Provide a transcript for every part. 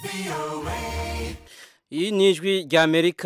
iyi ni ijwi rya amerika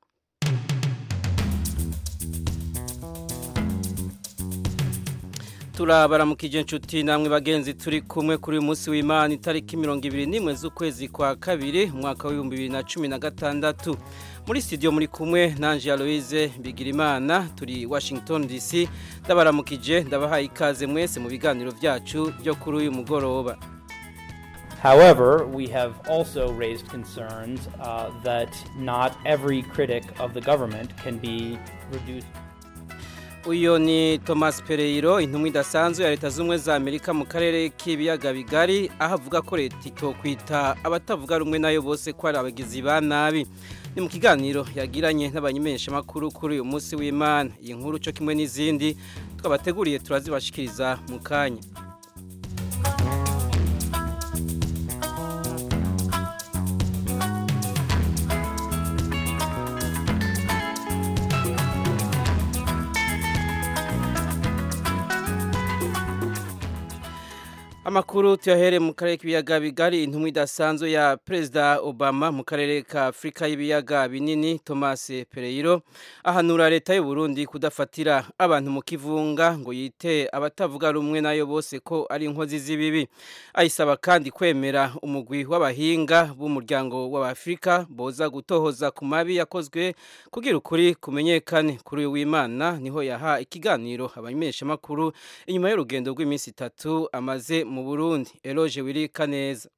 turabaramukije inshuti namwe bagenzi turi kumwe kuri uyu munsi w'imana itariki mirongo ibiri n'imwe z'ukwezi kwa kabiri umwaka w'ibihumbi bibiri na cumi na gatandatu muri studio muri kumwe nanje Aloise Bigirimana turi Washington DC ndabaramukije ndabahaye ikaze mwese mu biganiro byacu byo kuri uyu mugoroba However, we have also raised concerns uh, that not every critic of the government can be reduced. uyu ni thomas Pereiro intumwa idasanzwe ya leta z'ubumwe za amerika mu karere k'ibiyaga bigari aho avuga ko leta itokwita abatavuga rumwe nayo bose ko ari abagizi ba nabi ni mu kiganiro yagiranye n'abanyemeshamakuru kuri uyu munsi w'imana iyi nkuru cyo kimwe n'izindi twabateguriye turazibashikiriza mu kanya amakuru tuyahere mu karere k'ibiyaga bigari intumwa idasanzwe ya perezida obama mu karere ka afurika y'ibiyaga binini thomas Pereiro ahanura leta y'u Burundi kudafatira abantu mu kivunga ngo yite abatavuga rumwe nayo bose ko ari inkozi z'ibibi ayisaba kandi kwemera umugwi w'abahinga b'umuryango w'abafurika boza gutohoza ku mabi yakozwe kugira ukuri kumenyekane kuri uyu w'imana niho yaha ikiganiro abamenyeshamakuru inyuma y'urugendo rw'iminsi itatu amaze mu Burundi Eloge Wirika neza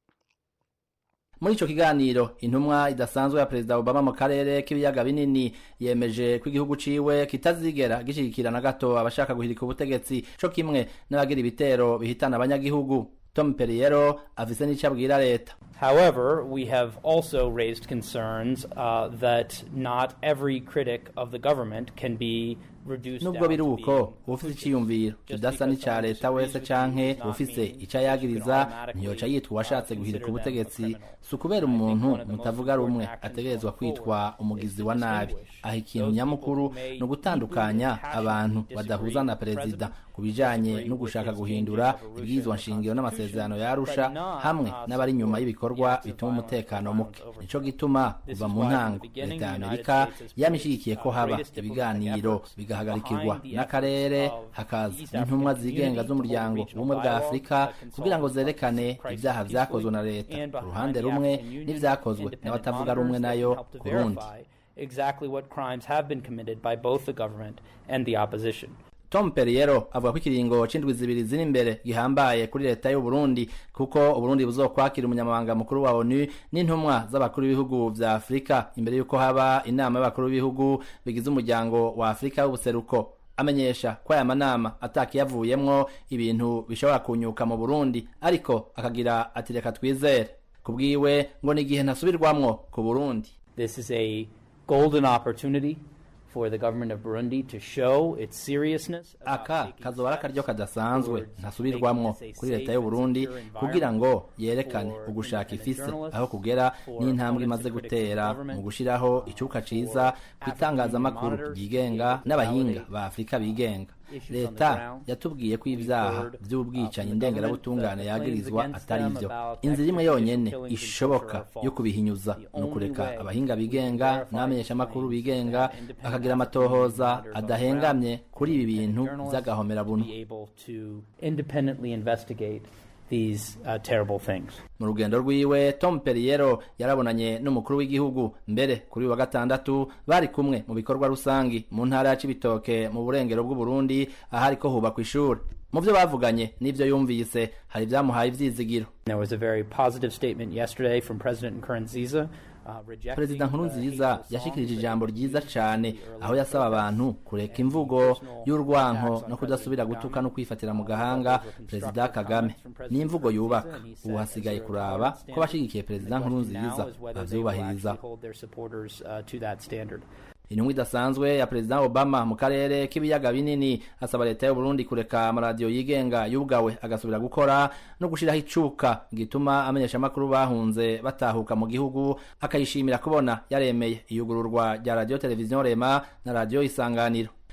muri ico kiganiro intumwa idasanzwe ya perezida Obama mu karere k'ibiyaga binini yemeje ko igihugu ciwe kitazigera gishigikira na gato abashaka guhirika ubutegetsi co kimwe n'abagira ibitero bihitana abanyagihugu Tom Perriero afise n'ico abwira leta However, we have also raised concerns uh, that not every critic of the government can be reduced nubwo down biri to uko being ufise iciyumviro kidasa n'ica leta wese canke ufise ico yagiriza ntiyoca yitwa uwashatse guhirika ubutegetsi si ukubera umuntu mutavuga rumwe ategerezwa kwitwa umugizi wa nabi aho ikintu nyamukuru ni ugutandukanya abantu badahuza na perezida ku bijanye no gushaka guhindura ibwirizwa nshingiro n'amasezerano yarusha hamwe n'abari inyuma y'ibikorwa bituma umutekano muke nico gituma kuva mu ntango leta ya amerika yamishigikiye ko haba ibiganiro bigahagarikirwa n'akarere hakaza n'intumwa zigenga z'umuryango ubumwe bwa afurika kugira ngo zerekane ibyaha vyakozwe na leta ku ruhande rumwe n'ivyakozwe n'abatavuga rumwe nayo ku rundi exactly what crimes have been committed by both the government and the opposition. Tom Perriero avuga ko ikiringo c'indwi zibiri ziri imbere gihambaye kuri leta y'u Burundi kuko Uburundi buzokwakira umunyamabanga mukuru wa ONU n'intumwa z'abakuru b'ibihugu vya Afrika imbere yuko haba inama y'abakuru b'ibihugu bigize umuryango wa Afrika w'ubuseruko amenyesha ko aya manama atakiyavuyemwo ibintu bishobora kunyuka mu Burundi ariko akagira ati reka twizere kubwiwe ngo ni igihe ntasubirwamwo ku Burundi This is a golden opportunity for the government of Burundi to show its seriousness. about aka taking kazoba ari akaryo steps kadasanzwe towards ntasubirwamwo making this a kuri leta safe y'u and Burundi secure kugira ngo environment yerekane for ugushaka independent ifise journalists, aho kugera for n'intambwe opponents imaze and critics of gutera government, mu gushiraho icuka ciza ku itangazamakuru monitors ryigenga to n'abahinga validate ba Afurika bigenga issues on the leta ground. yatubwiye ko ibyaha heard, uh, vy'ubwicanyi from the ndengerabutungane government that the yagirizwa claims atari against vyo them about inzira imwe extrajudicial yonyene killings and ishoboka torture are false. yo kubihinyuza The ni only ukureka way abahinga we can bigenga verify n'abamenyeshamakuru these claims bigenga is that independent bakagira African amatohoza monitors on the adahengamye ground, kuri ibi bintu journalists vy'agahomerabuntu be able to independently investigate these uh, terrible things. mu rugendo rwiwe tom perriero yarabonanye n'umukuru w'igihugu mbere kuri uyu wa gatandatu bari kumwe mu bikorwa rusangi mu ntara ya cibitoke mu burengero bw'uburundi ahariko hubakwa ishuri mu vyo bavuganye n'ivyo yumvise hari ivyamuhaye ivyizigiro There was a very positive statement yesterday from President Nkurunziza. Uh, rejecting perezida the nkurunziza hateful yashikirije songs ijambo that ryiza used cane in the early aho yasaba protests. abantu kureka And imvugo personal y'urwanko attacks on no kudasubira President gutuka Kagame. no kwifatira mu Uh, gahanga those were perezida constructive kagame comments from President n'imvugo Nkurunziza, yubaka and he said, ubu hasigaye "Is there a kuraba tolerance ko bashigikiye perezida And the question nkurunziza now is whether they will bavyubahiriza actually hold their supporters uh, to that standard. intumwa idasanzwe ya perezida obama mu karere k'ibiyaga binini asaba leta y'u burundi kureka amaradiyo yigenga yugawe agasubira gukora no gushiraho icuka gituma amenyeshamakuru bahunze batahuka mu gihugu akayishimira kubona yaremeye iyugururwa rya radiyo televiziyo rema na radiyo isanganiro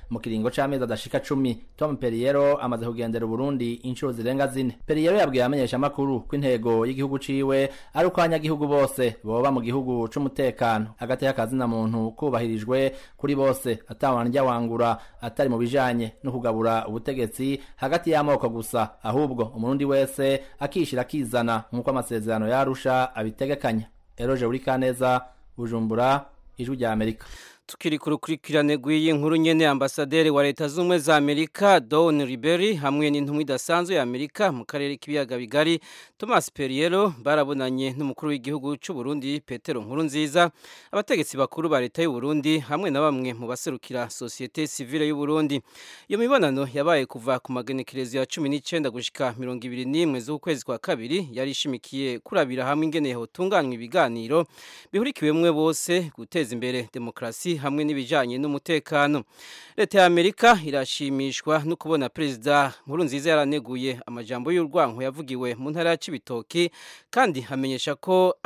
mu kiringo c'amezi adashika cumi tom periyero amaze kugendera uburundi inshuro zirenga zine periyero yabwiye abamenyesha amakuru ko intego y'igihugu ciwe ari uko abanyagihugu bose boba mu gihugu c'umutekano agateka kazina muntu kubahirijwe kuri bose atawanrya wangura atari mu bijanye no kugabura ubutegetsi hagati y'amoko gusa ahubwo umurundi wese akishira akizana nk'uko amasezerano yarusha abitegekanya eroje uri kaneza bujumbura ijwi rya amerika tukiri ku rukurikirane rw'iyi nkuru nyene ambasaderi wa leta z'ubumwe za amerika don riberi hamwe n'intumwa idasanzwe ya amerika mu karere k'ibiyaga bigari thomas periero barabonanye n'umukuru w'igihugu c'u burundi petero nkuru nziza abategetsi bakuru ba leta y'u burundi hamwe na bamwe mu baserukira sosiyete sivile y'u burundi iyo mibonano yabaye kuva ku magenekerezo ya cumi n'icenda gushika mirongo ibiri n'imwe z'ukwezi kwa kabiri yari ishimikiye kurabira hamwe ingene hotunganywa ibiganiro bihurikiwemwe bose guteza imbere demokarasi hamwe n'ibijanye n'umutekano leta ya amerika irashimishwa no kubona perezida nkuru nziza yaraneguye amajambo y'urwanko yavugiwe mu ntara ya cibitoki kandi hamenyesha ko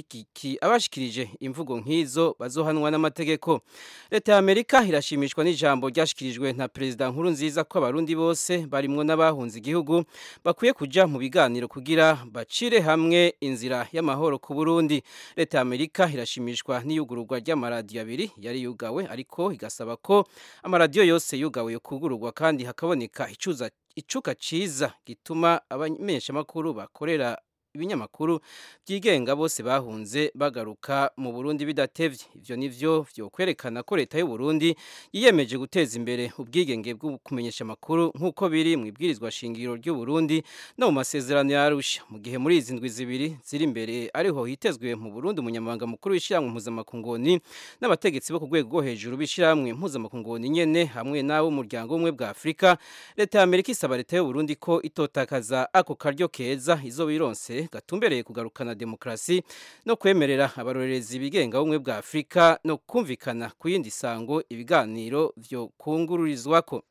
abashikirije imvugo nk'izo bazohanwa n'amategeko leta ya amerika irashimishwa n'ijambo ryashikirijwe na perezida nkuru nziza ko abarundi bose barimwo n'abahunze igihugu bakwiye kuja mu biganiro kugira bacire hamwe inzira y'amahoro ku burundi leta ya amerika irashimishwa n'iyugururwa ry'amaradiyo abiri yari yugawe ariko igasaba ko amaradiyo yose yugawe yo kugururwa kandi hakaboneka icuza icuka ciza gituma abamenyeshamakuru bakorera ibinyamakuru byigenga bose bahunze bagaruka mu Burundi bidatevye ivyo nivyo vyo kwerekana ko leta y'u Burundi yiyemeje guteza imbere ubwigenge bwo kumenyesha makuru nkuko biri mu ibwirizwa shingiro ry'u Burundi no mu masezerano ya Arusha mu gihe muri izi ndwi zibiri ziri imbere ariho hitezwe mu Burundi umunyamabanga mukuru w'ishiramwe mpuzamakungoni n'abategetsi bo ku rwego rwo hejuru b'ishiramwe mpuzamakungoni nyene hamwe n'abo umuryango umwe bwa Afrika leta ya Amerika isaba leta y'u Burundi ko itotakaza ako karyo keza izo bironse gatumbereye kugarukana demokrasi no kwemerera abarorerezi bigenga bumwe bwa Afrika no kumvikana ku yindi sango ibiganiro vyo kungururizwako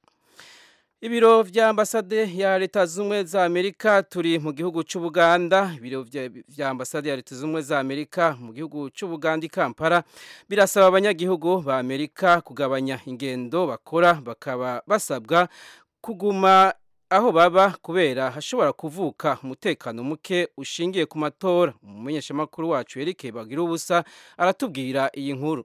Ibiro vya ambasade ya leta zumwe za Amerika turi mu gihugu c'Ubuganda ibiro vya ambasade ya leta zumwe za Amerika mu gihugu c'Ubuganda Kampala birasaba abanyagihugu ba Amerika kugabanya ingendo bakora bakaba basabwa kuguma aho baba kubera hashobora kuvuka umutekano muke ushingiye ku matora umumenyeshamakuru wacu Eric Bagira ubusa aratubwira iyi nkuru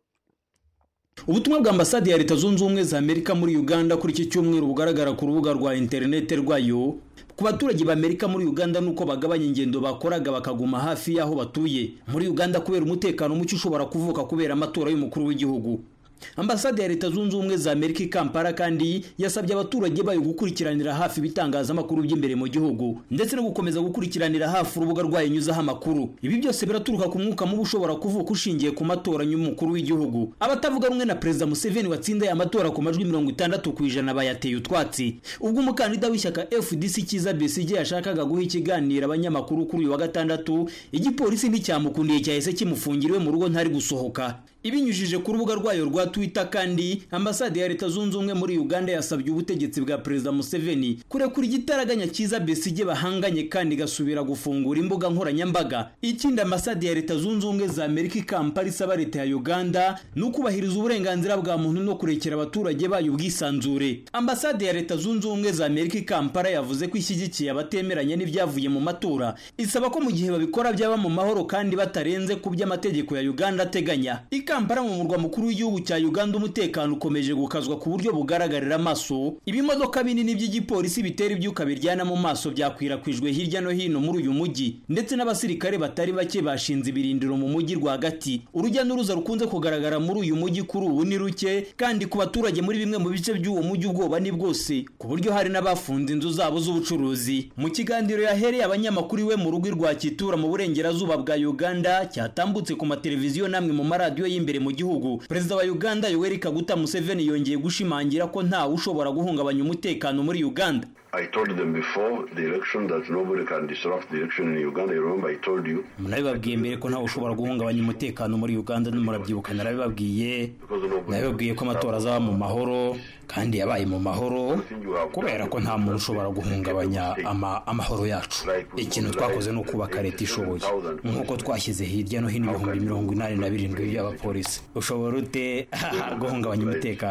ubutumwa bwa ambasade ya leta zunze ubumwe za amerika muri uganda kuri iki cyumweru bugaragara ku rubuga rwa interinete rwayo ku baturage b'amerika muri uganda nuko bagabanya ingendo bakoraga bakaguma hafi y'aho batuye muri uganda kubera umutekano muke ushobora kuvuka kubera amatora y'umukuru w'igihugu ambasade ya leta zunze ubumwe za amerika i kampala kandi yasabye abaturage bayo gukurikiranira hafi ibitangazamakuru by'imbere mu gihugu ndetse no gukomeza gukurikiranira hafi urubuga rwayo nyuzaho amakuru ibi byose biraturuka ku mwuka mubi ushobora kuvuka ushingiye ku matora y'umukuru w'igihugu abatavuga rumwe na perezida museveni watsindaye amatora ku majwi mirongo itandatu ku ijana bayateye utwatsi ubwo umukandida w'ishyaka fdc cyiza besigye yashakaga guha ikiganiro abanyamakuru kuri uyu wa gatandatu igipolisi nticyamukundiye cyahise kimufungiriwe mu rugo ntari gusohoka ibinyujije ku rubuga rwayo rwa twitter kandi ambasade ya leta zunze ubumwe muri uganda yasabye ubutegetsi bwa perezida museveni kurekura igitaraganya cyiza besige bahanganye kandi igasubira gufungura imbuga nkoranyambaga ikindi ambasade ya leta zunze ubumwe za amerika i kampala isaba leta ya uganda ni ukubahiriza uburenganzira bwa muntu no kurekera abaturage bayo ubwisanzure ambasade ya leta zunze ubumwe za amerika i kampala yavuze ko ishyigikiye abatemeranya n'ibyavuye mu matora isaba ko mu gihe babikora byaba mu mahoro kandi batarenze ku by'amategeko ya uganda ateganya kampala mu murwa mukuru w'igihugu cya uganda umutekano ukomeje gukazwa ku buryo bugaragarira amaso ibimodoka binini by'igipolisi bitera ibyuka biryana mu maso byakwirakwijwe hirya no hino muri uyu mujyi ndetse n'abasirikare batari bake bashinze ibirindiro mu mujyi rwagati urujya n'uruza rukunze kugaragara muri uyu mujyi kuri ubu ni ruke kandi ku baturage muri bimwe mu bice by'uwo mujyi ubwoba ni bwose ku buryo hari n'abafunze inzu zabo z'ubucuruzi mu kiganiro yahereye abanyamakuru iwe mu rugo rwa kitura mu burengerazuba bwa uganda cyatambutse ku mateleviziyo n'amwe mu maradiyo y'imbere mu gihugu perezida wa uganda yoweri kaguta museveni yongeye gushimangira ko ntawe ushobora guhungabanya umutekano muri uganda I told them before the election that nobody can disrupt the election in Uganda. You remember I told you. nabibabwiye mbere ko ntawe ushobora guhungabanya umutekano muri uganda murabyibuka narabibabwiye nabibabwiye ko amatora azaba mu mahoro kandi yabaye mu mahoro kubera ko nta muntu ushobora guhungabanya ama, amahoro yacu ikintu twakoze ni ukubaka leta ishoboye nk'uko twashyize hirya no hino ibihumbi mirongo inani na birindwi by'abapolisi ushobora ute guhungabanya umutekano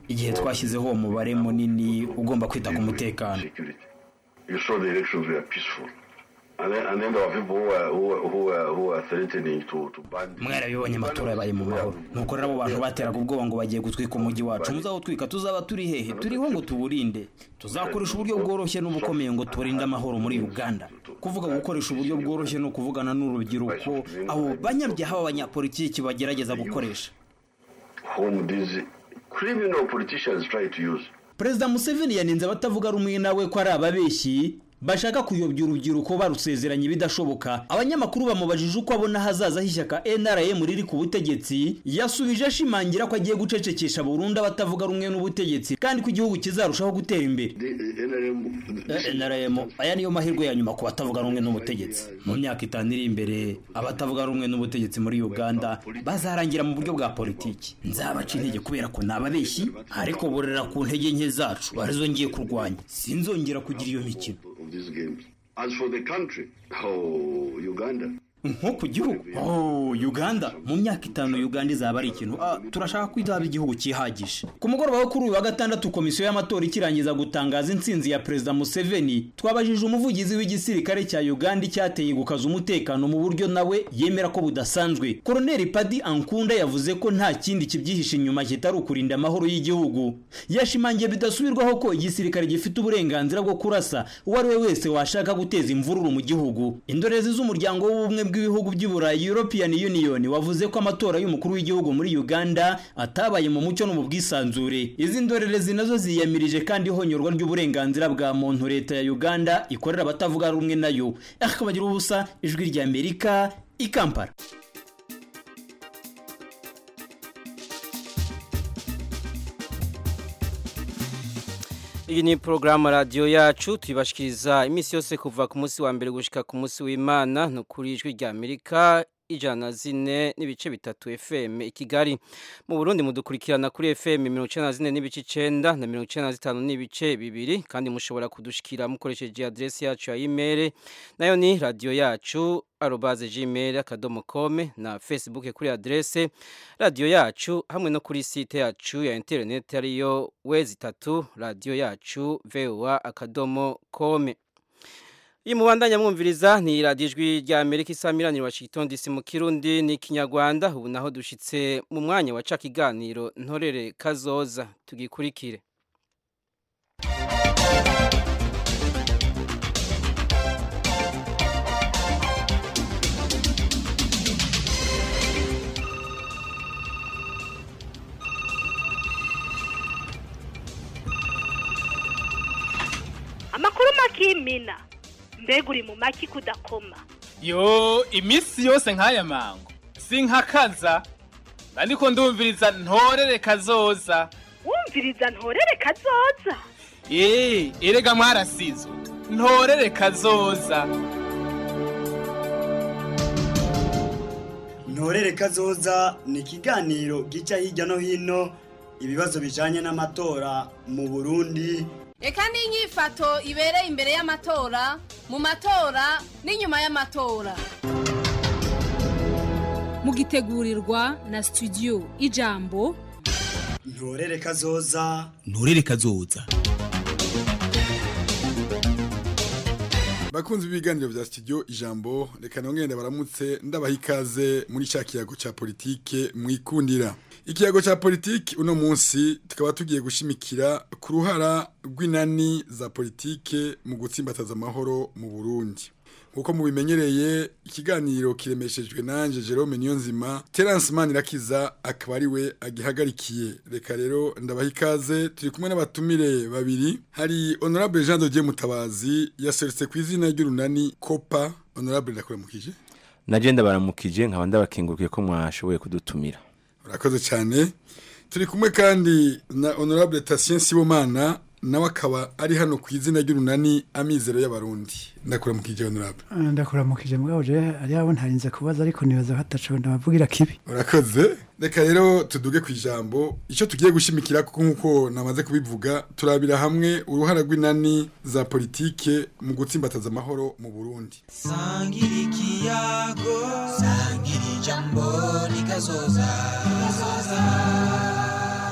igihe twashyizeho uwo mubare munini ugomba kwita ku mutekano security. You saw the elections were peaceful. And then, and then there were people who were, who were, who were, who were threatening to, to ban the- mwarabibonye amatora yabaye mu mahoro nuko rero abo bantu bateraga ubwoba ngo bagiye gutwika umujyi wacu muzawutwika tuzaba turi hehe turiho ngo tuwurinde tuzakoresha uburyo bworoshye n'ubukomeye ngo turinde amahoro muri uganda kuvuga gukoresha uburyo bworoshye ni ukuvugana n'urubyiruko abo banyabyaha b'abanyapolitiki bagerageza gukoresha whom these criminal politicians try to use. perezida museveni yaninze abatavuga rumwe nawe ko ari ababeshyi bashaka kuyobya urubyiruko barusezeranya ibidashoboka abanyamakuru bamubajije uko abona hazaza h'ishyaka nrm riri ku butegetsi yasubije ashimangira ko agiye gucecekesha burundu abatavuga rumwe n'ubutegetsi kandi ko igihugu kizarushaho gutera imbere The, the NRM, this is- nrm aya niyo mahirwe ya nyuma ku batavuga rumwe n'ubutegetsi mu myaka itanu iri imbere abatavuga rumwe n'ubutegetsi muri uganda bazarangira mu buryo bwa politiki nzabaca intege kubera ko ni ababeshyi ariko borera ku ntege nke zacu arizo ngiye kurwanya sinzongera kugira iyo mikino of these games. As for the country, oh, Uganda, nko ku gihugu oh uganda mu myaka itanu uganda izaba ari ikintu ah, turashaka ko izaba igihugu cyihagije ku mugoroba wo kuri uyu wa gatandatu komisiyo y'amatora ikirangiza gutangaza intsinzi ya perezida museveni twabajije umuvugizi w'igisirikare cya uganda icyateye gukaza umutekano mu buryo nawe yemera ko budasanzwe koroneli padi ankunda yavuze ko nta kindi kibyihishe inyuma kitari ukurinda amahoro y'igihugu yashimangiye bidasubirwaho ko igisirikare gifite uburenganzira bwo kurasa uwo ari we wese washaka guteza imvururu mu gihugu indorerezi z'umuryango w'ubumwe bw'ibihugu by'i burayi european union wavuze ko amatora y'umukuru w'igihugu muri uganda atabaye mu mucyo no mu bwisanzure izi ndorerezi nazo ziyamirije kandi ihonyorwa ry'uburenganzira bwa muntu leta ya uganda ikorera abatavuga rumwe nayo akabagira ubusa ijwi ry'amerika i kampala iyi ni porogaramu radiyo yacu tuyibashikiriza iminsi yose kuva ku munsi wa mbere gushyika ku munsi w'imana ni ukuri ijwi rya amerika ijana na zine n'ibice bitatu fm i kigali mu burundi mudukurikirana kuri fm mirongo icyenda na zine n'ibice icyenda na mirongo icyenda na zitanu n'ibice bibiri kandi mushobora kudushikira mukoresheje aderesi yacu ya imeri nayo ni radiyo yacu arobaze gmail akadomo kome na facebook kuri aderese radiyo yacu hamwe no kuri site yacu ya interineti ariyo wezi itatu radiyo yacu voa akadomo kome iyi mubandanya mwumviriza ni radiyo ijwi rya amerika isamiraniro washington dc mu kirundi ni kinyarwanda ubu naho dushyitse mu mwanya waca ikiganiro ntorere kazoza tugikurikire amakuru makimina mbega uri mu maki kudakoma yo iminsi yose nk'aya mango sinkakaza ariko ndumviriza ntorere kazoza wumviriza ntorere kazoza eee erega mwarasizwe ntorere kazoza ntorere kazoza ni ikiganiro gica hirya no hino ibibazo bijanye n'amatora mu burundi reka n'inyifato ibereye imbere y'amatora mu matora n'inyuma y'amatora mugitegurirwa na studio ijambo ntorere kazoza nturere kazoza bakunzi b'ibiganiro vya studio ijambo reka nongende baramutse ndabaha ikaze muri ca kiyago ca politike mwikundira ikiyago ca politike uno munsi tukaba tugiye gushimikira ku ruhara rw'inani za politike mu gutsimbataza amahoro mu Burundi nkuko mubimenyereye ikiganiro kiremeshejwe nanje Jerome Niyonzima Terence Manirakiza akaba ari we agihagarikiye reka rero ndabaha ikaze turi kumwe n'abatumire babiri hari Honorable Jean de Dieu Mutabazi yaserutse ku izina ry'urunani Copa Honorable ndakuramukije naje ndabaramukije nkaba ndabakengurukiye ko mwashoboye kudutumira urakoze cyane turi kumwe kandi na Honorable Tatien Sibomana nawe akaba ari hano ku izina ry'urunani amizero y'abarundi ndakuramukije honorable ndakuramukije mugabo je ari abo ntarinze kubaza ariko nibaza hataco ndabavugira kibi urakoze reka rero tuduge ku ijambo icyo tugiye gushimikira kuko nk'uko namaze kubivuga turabira hamwe uruhara rw'inani za politike mu gutsimbataza amahoro mu burundi sangira ikiyago sangira ijambo rikazoza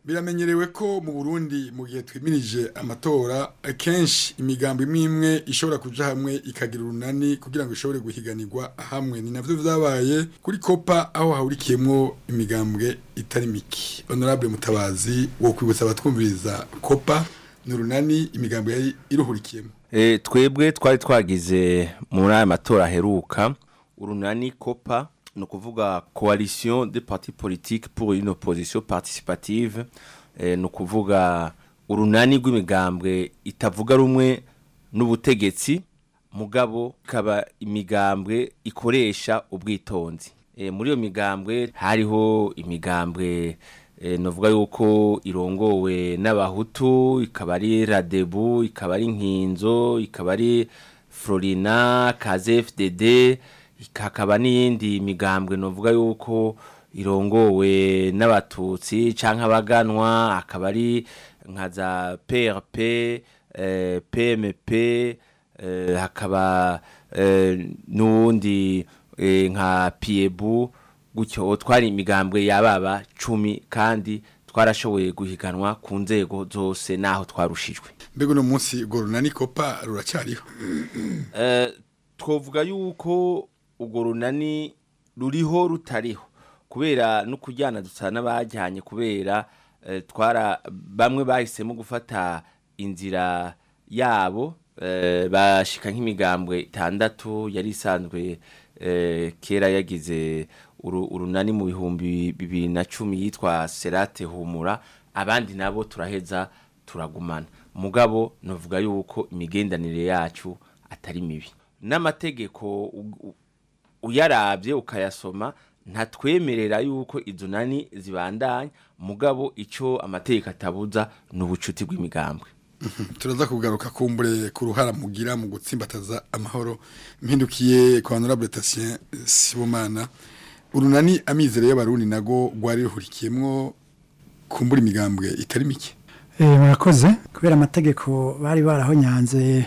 biramenyerewe ko mu Burundi mu gihe twimirije amatora kenshi imigambo imwe imwe ishobora kuja hamwe ikagira urunani kugira ngo ishobore guhiganirwa hamwe ni navyo vyabaye kuri kopa aho hahurikiyemwo imigambwe itari miki honorable mutabazi wo kwibutsa abatwumviriza kopa ni urunani imigambo yari iruhurikiyemo E, twebwe twari twagize muri aya matora aheruka urunani kopa ni ukuvuga coalition de parti politique pour une opposition participative e, ni ukuvuga urunani rw'imigambwe itavuga rumwe n'ubutegetsi mugabo ikaba imigambwe ikoresha ubwitonzi e, muri iyo migambwe hariho imigambwe e, novuga yuko irongowe n'abahutu ikaba ari radebu ikaba ari nkinzo ikaba ari florina kazfdd hakaba n'iyindi migambwe novuga yuko irongowe n'abatutsi canke abaganwa akaba ari nka za prp eh, pmp eh, hakaba eh, n'uwundi eh, nka piebu gutyo twari imigambwe yababa cumi kandi twarashoboye guhiganwa ku nzego zose naho twarushijwe mbega uno munsi urwo runani kopa ruracyariho Eh, twovuga yuko urwo runani ruriho rutariho kubera no kujyana dusa n'abajyanye kubera eh, twara bamwe bahisemo gufata inzira yabo eh, bashika nk'imigambwe itandatu yari isanzwe eh, kera yagize uru- urunani mu bihumbi bibiri na cumi yitwa serate humura abandi nabo turaheza turagumana mugabo novuga yuko imigendanire yacu atari mibi n'amategeko u- u- uyarabye ukayasoma ntatwemerera yuko izo nani zibandanya mugabo icyo amategeko atabuza ni ubucuti bw'imigambwe turaza kugaruka kumbure ku ruhara mugira mu gutsimbataza amahoro mpindukiye kwa honorable Tatien Sibomana urunani amizero y'abarundi nago rwari ruhurikiyemwo kumbura imigambwe itari mike Eh, murakoze kubera amategeko bari barahonyanze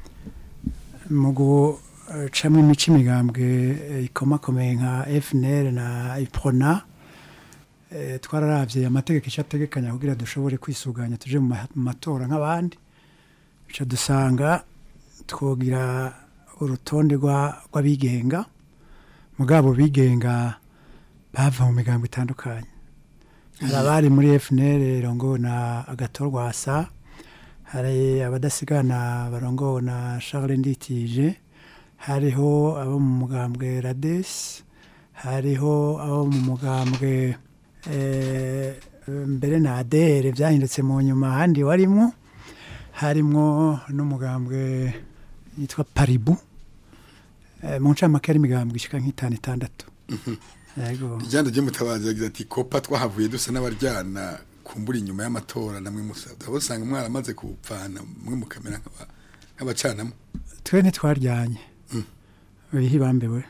mu gucamo imico imigambwe eh, ikomakomeye nka FNL na IPRONA eh, twararavye amategeko icyo ategekanya kugira dushobore kwisuganya tuje mu ma- mu matora nk'abandi bica dusanga twogira urutonde rwa- rw'abigenga mugabo bigenga bava mu migambo itandukanye hari abari muri FNL rongo na agatorwasa hari abadasigana barongo na Charles Nditije hariho abo mu mugambwe Rades hariho abo mu mugambwe eh, mbere na ADR byahindutse mu nyuma handi warimo harimwo n'umugambwe yitwa Paribu eh, mu ncamake ari imigambwe ishika nk'itanu itandatu yego ijyanda ryo mutabazi yagize ati kopa twahavuye dusa n'abaryana kumbura inyuma y'amatora namwe musabwa aho usanga mwaramaze kupfana mwe mukamera nk'aba- nk'abacanamo twe ntitwaryanye bihi bambewe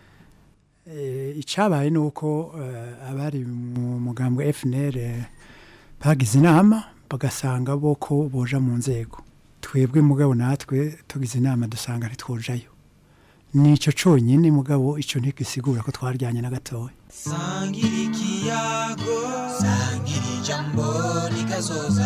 Eh, icabaye ni uko eh, abari mu mugambwe FNL eh, bagize inama bagasanga bo ko boja mu nzego twebwe mugabo natwe tugize inama dusanga ntitwojayo nico conyine mugabo ico ntigisigura ko twaryanye na gatoya sangira ikiyago sangira ijambo rikazoza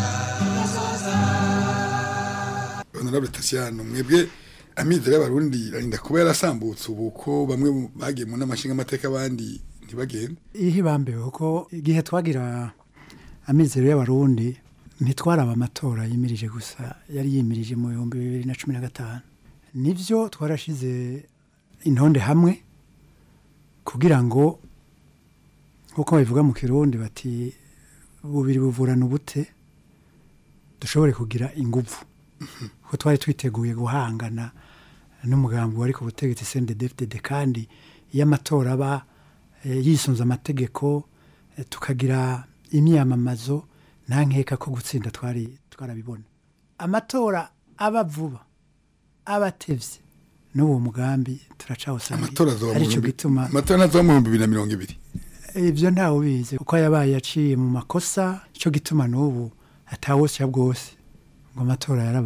honorable Tasiano mwebwe amizero y'abarundi arinda kuba yarasambutse ubu ko bamwe mu- bagiye mu n'amashinga amateka abandi ntibagende ihe bambewe kuko igihe twagira amizero y'abarundi ntitwaraba amatora yimirije gusa yari yimirije mu bihumbi bibiri na cumi na gatanu nibyo twarashize intonde hamwe kugira ngo nk'uko babivuga mu kirundi bati bubiri buvurana ubute dushobore kugira ingufu kuko twari twiteguye guhangana n'umugambi wari ku butegetsi CNDD-FDD kandi iyo amatora aba eh, yisunze amategeko eh, tukagira imyamamazo nta nkeka ko gutsinda twari twarabibona amatora aba vuba aba atevye n'uwo mugambi turacawusanga amatora azoba mu aricyo bihumbi- gituma amatora azoba mu bihumbi bibiri na mirongo ibiri ibyo ntawe ubizi kuko yabaye yaciye mu makosa cyo gituma n'ubu atawusya bwose ngo amatora yarabaye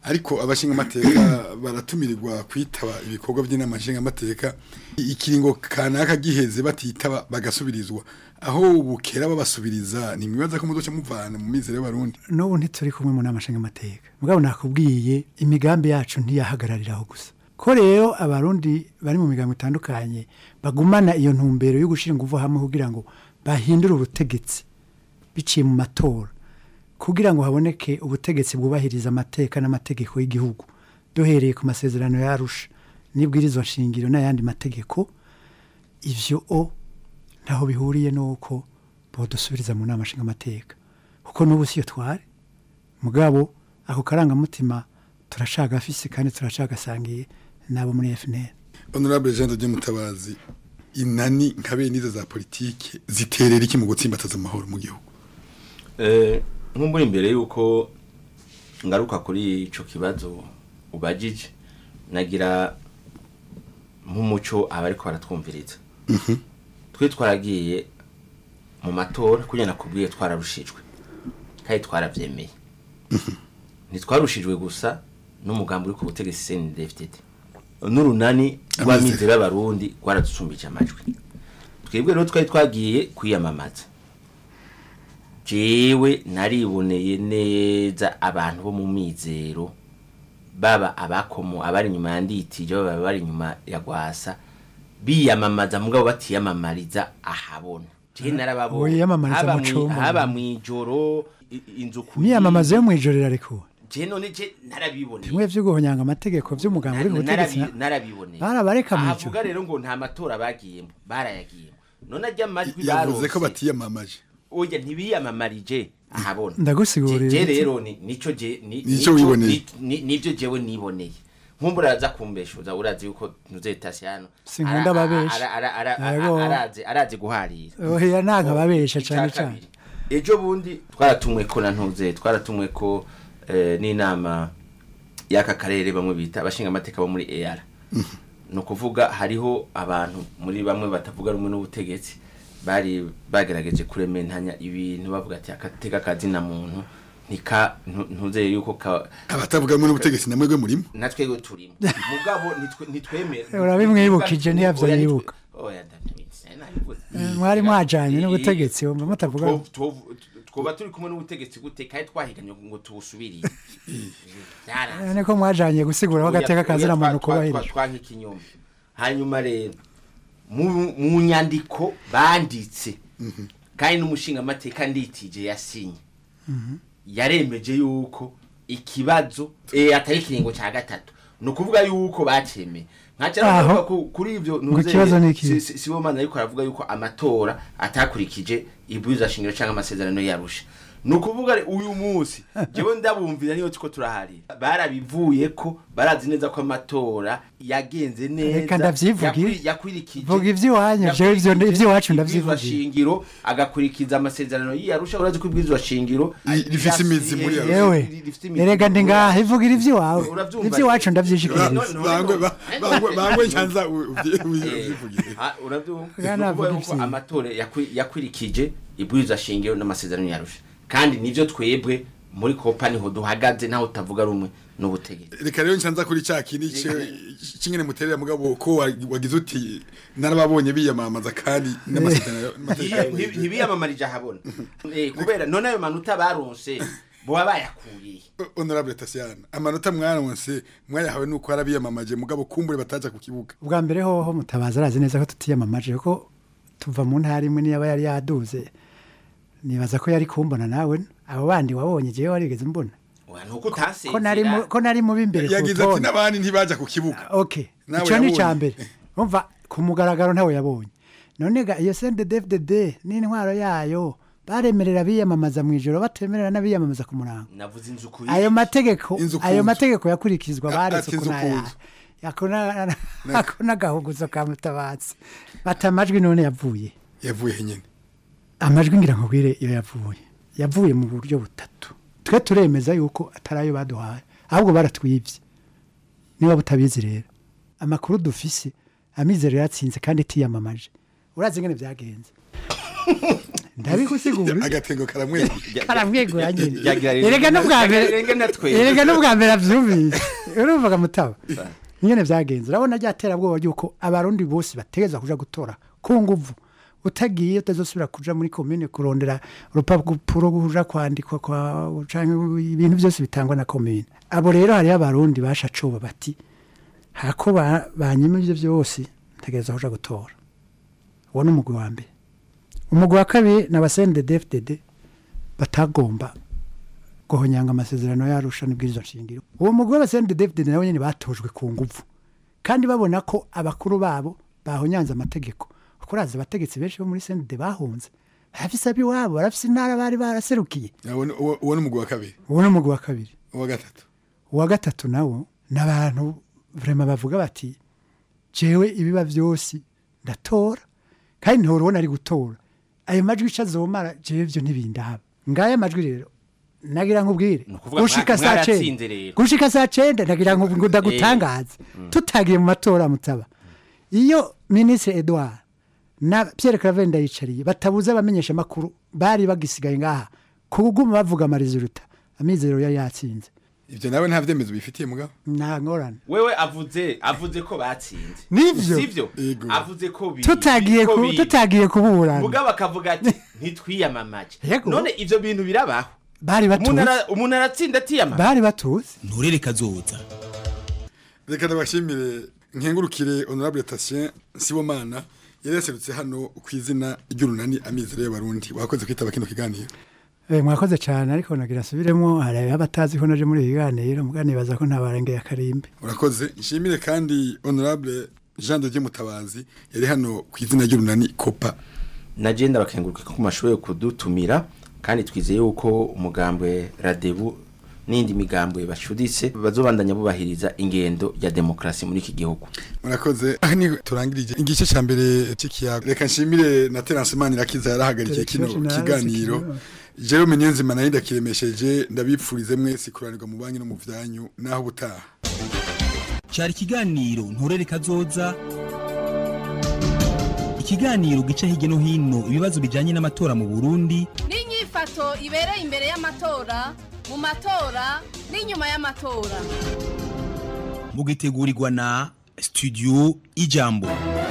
ariko abashinga amateka baratumirirwa kwitaba ibikorwa by'inama nshinga amateka ikiringo kanaka giheze batitaba bagasubirizwa aho bukera babasubiriza ni mwibaza ko muzoca muvana mu mizero y'abarundi n'ubu ntituri kumwe mu nama nshingamateka mugabo nakubwiye imigambi yacu ntiyahagarariraho gusa ko rero abarundi bari mu migambi itandukanye bagumana iyo ntumbero yo gushyira ingufu hamwe kugira ngo bahindure ubutegetsi biciye mu matora kugira ngo haboneke ubutegetsi bwubahiriza amateka n'amategeko y'igihugu duhereye ku masezerano yarusha n'ibwirizwa nshingiro n'ayandi mategeko ivyo o ntaho bihuriye n'uko bodusubiriza mu nama nshingamateka kuko n'ubu siyo twari mugabo ako karangamutima turacagafise kandi turacagasangiye n'abo muri FNL honorable Jean de Mutabazi inani nka bene izo za politike ziterera iki mu gutsimbataza amahoro mu gihugu Eh, nk'umbura imbere yuko ngaruka kuri ico kibazo ubajije nagira nk'umuco abariko baratwumviriza twe twaragiye mu matora kugira nakubwiye twararushijwe kandi twaravyemeye ntitwarushijwe gusa n'umugambi uri ku butegetsi CNDD-FDD n'urunani rw'amizero y'abarundi rwaradusumbije amajwi twebwe rero twari twagiye kwiyamamaza jewe nariboneye neza abantu bo mu mizero baba abakomo abari inyuma ya nditije baba bari inyuma ya gwasa biyamamaza mugabo batiyamamariza ahabona je narababonye Wiyamamariza haba mu mwi- cumba. haba mwijoro i- inzu ku imyamamazo yo mu ijoro irarekuwe je none je narabiboneye bimwe vyo guhonyanga amategeko vy'umuganga uri ku butegetsi Narabi- narabiboneye barabareka mu ahavuga rero ngo nta matora bagiyemo barayagiyemo none ajya amajwi yavuze ko baronse batiyamamaje oya ntibiyamamarije ahabona Ndagusigurira Je- je iki? rero ni- nico je ni- Nico nico- wiboneye. ni- ni- nivyo jewe niboneye nkumbura aza kumbeshuza urazi yuko ntuzetasiano Sinkunda ababesha. Yego. arazi arazi guharira oya nanka babesha Icya cane kabiri. cane ejo bundi twaratumwe ko na ntuze twaratumwe ko eh, n'inama y'aka karere bamwe bita abashinga amateka bo muri ER ni ukuvuga hariho abantu muri bamwe batavuga rumwe n'ubutegetsi bari bagerageje kurementanya ibintu bavuga ati akateka kazina muntu ntika ntu- ntuzeye yuko ka abatavuga rumwe n'ubutegetsi namwe gwe murimo natwe turimo mugabo nitwe- nitwemera urabimwibukije ntiyavyo Oya, nitwe- yibuka oya ndabizi, nabivuze. Eh, mwari mwajanye n'ubutegetsi wumva mutavuga Two- two- twoba turi kumwe n'ubutegetsi gute kandi twahiganye ngo tubusubirire Byaranze. none ko mwajanye gusigura ko agateka kazina Oya, muntu twa- twa- kubahirijwe twa- twanka ikinyoma hanyuma rero mu mu nyandiko banditse kandi n'umushinga amateka nditije yasinye yaremeje yuko ikibazo eh, atari ikiringo cya gatatu ni ukuvuga yuko bacemeye nkaca Aho. navuga ku- kuri ivyo Ngo ikibazo ni iki? si- si- sibomana ariko aravuga yuko amatora atakurikije ibwirizwa shingiro cyangwa amasezerano yarusha ni ukuvuga re- uyu munsi jewe ndabumvira niyo tuko turaharira barabivuye ko barazi neza ko amatora yagenze neza Reka ndavyivugire. yakuri- yakurikije Vuga ivy'iwanyu, jewe ivyo- yakurikije ivy'iwacu ibwirizwa ndavyivugira. shingiro agakurikiza amasezerano y'iyarusha urazi ko ibwirizwa shingiro rifise imizi muri Eh, yewe rifise imizi erega ndi muri ngaha ivugira ivy'iwawe Uravyumva ivy'iwacu rero? ndavyishikiriza No, no, bangwe ba- bangwe bangwe nyanza Eh, uvyivugire ah, uravyumva Bwana Ni ukuvuga avuga yuko ivyiwe. amatora yakwi- yakurikije ibwirizwa shingiro n'amasezerano yarusha kandi nivyo twebwe muri kopa niho duhagaze naho utavuga rumwe n'ubutegetsi reka rero ncanza kuri cya kindi kingene muterera mugabo ko wa- wagize uti narababonye biyamamaza kandi n'amasezerano Nti- nti- ntibiyamamarije ahabona Eh, kubera none ayo manota baronse boba bayakuriye honorable Tasiana amanota mwaronse mwayahawe nuko harabiyamamaje mugabo kumbure bataja ku kibuga ubwa mbere hoho mutabaza arazi neza ko tutiyamamaje ko tuva mu ntara imwe niyo aba yari yaduze nibaza ko yari kumbona nawe abo bandi wabonye jewe warigeze mbona Oya, nuko utasezera ko nari mu- ko nari mubi imbere ku yagize ati rutonde n'abandi ntibaja ku kibuga okay Nawe ico ni yabonye. icambere umva ku mugaragaro ntawe yabonye none ga iyo CNDD-FDD n'intwaro yayo baremerera biyamamaza mu ijoro batemerera n'abiyamamaza ku murango navuze inzu kuri ayo mategeko Inzu ku ayo nzu. mategeko yakurikizwa A- baretse ati inzu ku kunaya nzu. ako n'agahuguzo ka mutabatsi bata amajwi none yavuye yavuye he nyene amajwi ngira nkubwire iyo yavuye yavuye mu buryo butatu twe turemeza yuko atari ayo baduhaye ahubwo baratwibye niba butabizi rero amakuru dufise amizero yatsinze kandi tiyamamaje urazi ingene byagenze ndabigusigura agatengo karamwegura karamwegura nyine Ryagira rero- erega n'ubwa mbere Ryagira natwe. erega n'ubwa mbere avyumvise urumvaga mutaba nyene vyagenze urabona ryaterabwoba ryuko abarundi bose bategeza kuja gutora ku nguvu utagiye utazosubira kuja muri komine kurondera urupapuro kuja kwandikwa kwa canke ibintu byose bitangwa na komine abo rero hariho abarundi bashacoba bati hako ba- banyima ivyo vyose ntegereza kuja gutora uwo ni umugwi wa mbere umugwi wa kabiri ni abasende dfdd batagomba guhonyanga amasezerano yarusha n'ibwirizwa nshingiro uwo mugwi w'abasende dfdd nabo nyene batojwe ku nguvu kandi babona ko abakuru babo bahonyanze amategeko kuko urazi abategetsi benshi bo muri sende bahunze barafise ab'iwabo barafise intara bari baraserukiye uwo ni umugwi wa kabiri uwo ni umugwi wa kabiri uwa gatatu uwa gatatu nawo ni abantu vrema bavuga bati jewe ibiba vyose ndatora kandi ntihora ubona ari gutora ayo majwi ico azomara jewe vyo ntibindaba ngaya amajwi rero nagira nkubwire ukuvuga gushika mwa- saa mwaratsinze cenda rero. gushika saa cenda nagira ngo ngo ndagutangaze tutagiye mu matora mutaba iyo minisitiri edouard na pierre claver ndayicariye batabuze abamenyesha amakuru bari bagisigaye ngaha kuguma bavuga amariziruta amizero yari yatsinze ivyo nawe nta vyemezo bifitiye mugabo nta ngorane wewe avuze avuze ko batsinze Nivyo. sivyo avuze ko bi tutagiye ko ku- bi- tutagiye kuburana mugabo akavuga ati ntitwiyamamaje Yego. none ivyo bintu birabaho bari umuntu batuzi ara- umuntu aratsinda atiyamamaje bari batuzi nturere kazoza reka ndabashimire nkengurukire honorable Tatien Sibomana yari yaserutse hano ku izina ry'urunani amizero y'abarundi wakoze kwitaba kino kiganiro Eh, mwakoze cyane ariko nagira asubiremo hari abatazi ko naje muri iki kiganiro muganibaza ko ntabarengeye akarimbi urakoze nshimire kandi honorable Jean de Dieu Mutabazi yari hano ku izina ry'urunani Copa nagenda bakenguruka ko mashoboye kudutumira kandi twizeye yuko umugambwe radebu n'indi migambwe bashuditse bazobandanya bubahiriza ingendo ya demokrasi muri iki gihugu murakoze aha ni turangirije igice cya mbere cy'ikiyago reka nshimire na Terence Manirakiza yarahagarikiye kino Terence Manirakiza kiganiro kino. Jerome Niyonzima nayo ndakiremesheje ndabipfurize mwese kuranirwa mu banki no mu vyanyu naho ubutaha cyari ikiganiro nturere kazoza ikiganiro gica hirya no hino ibibazo bijyanye n'amatora mu burundi n'inyifato ibereye imbere y'amatora mu matora n'inyuma y'amatora mugitegurirwa na studio ijambo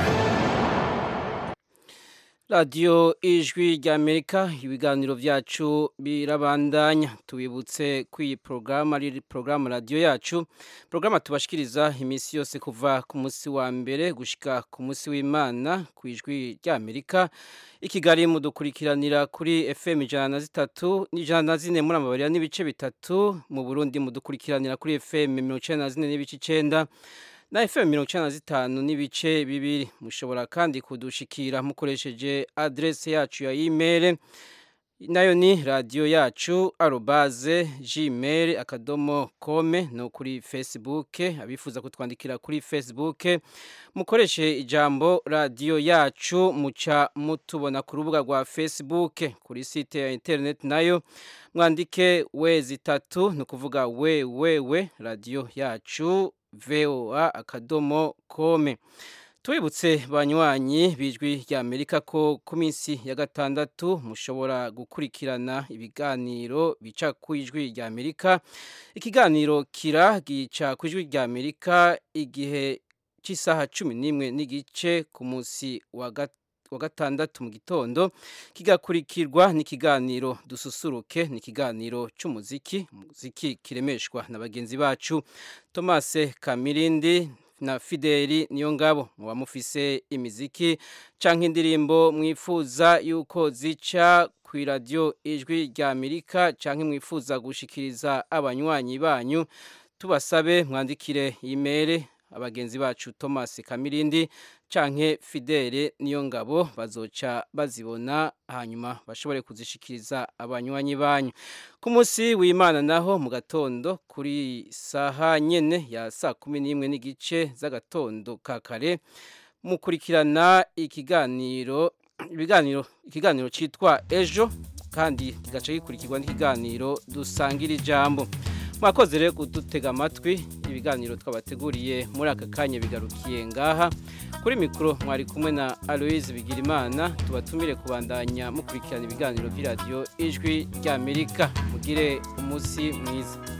radiyo ijwi ry'amerika ibiganiro byacu birabandanya tubibutse ko iyi porogaramu ari porogaramu radiyo yacu porogaramu tubashikiriza iminsi yose kuva ku munsi wa mbere gushyika ku munsi w'imana ku ijwi ry'amerika i kigali mudukurikiranira kuri fm ijana na zitatu n'ijana na zine muri amabarira n'ibice bitatu mu burundi mudukurikiranira kuri fm mirongo icyenda na zine n'ibice icyenda na FM mirongo icyenda na zitanu n'ibice bibiri mushobora kandi kudushikira mukoresheje adrese yacu ya email nayo ni radiyo yacu arobaze gmail akadomo kome no kuri facebook abifuza kutwandikira kuri facebook mukoreshe ijambo radiyo yacu muca mutubona ku rubuga rwa facebook kuri site ya internet nayo mwandike wezi itatu ni ukuvuga we we we radiyo yacu voa akadomo kome tubibutse banywanyi bijwi rya amerika ko ku minsi ya gatandatu mushobora gukurikirana ibiganiro bica ku ijwi rya amerika ikiganiro kira gica ku ijwi rya amerika igihe cy'isaha cumi n'imwe n'igice ku munsi wa gatatu wa gatandatu mu gitondo kigakurikirwa n'ikiganiro dususuruke ni ikiganiro cy'umuziki umuziki kiremeshwa na bagenzi bacu Thomas Kamirindi na Fideli niyo ngabo muba mufise imiziki canke indirimbo mwifuza yuko zica ku radio ijwi rya Amerika canke mwifuza gushikiriza abanywanyi banyu tubasabe mwandikire email abagenzi bacu Thomas Kamirindi canke Fidele niyo ngabo bazoca bazibona hanyuma bashobore kuzishikiriza abanywanyi banyu ku munsi w'Imana naho mu gatondo kuri saha nyene ya saa kumi n'imwe n'igice z'agatondo ka kare mukurikirana ikiganiro ibiganiro ikiganiro citwa ejo kandi kigaca gikurikirwa n'ikiganiro dusangira ijambo mwakoze rero kudutega amatwi ibiganiro twabateguriye muri aka kanya bigarukiye ngaha kuri mikoro mwari kumwe na aloise bigirimana tubatumire kubandanya mukurikirana ibiganiro by'iradiyo ijwi ry'amerika mugire umunsi mwiza